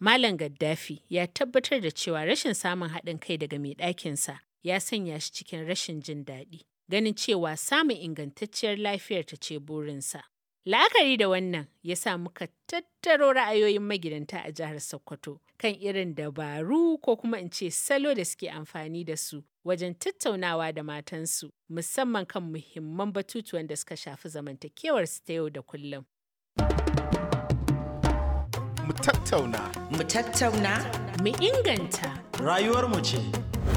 Malam Gaddafi ya tabbatar da cewa rashin samun haɗin kai daga mai ɗakinsa ya sanya shi cikin rashin jin daɗi, ganin cewa samun ingantacciyar lafiyar ta ce burinsa. La'akari da wannan ya sa muka tattaro ra'ayoyin magidanta a jihar Sokoto kan irin dabaru ko kuma in ce salo da suke amfani da su wajen tattaunawa da matansu musamman kan muhimman batutuwan da suka shafi zamantakewarsu ta yau da kullum. Mu tattauna. Mu tattauna. Mu inganta. Rayuwarmu ce.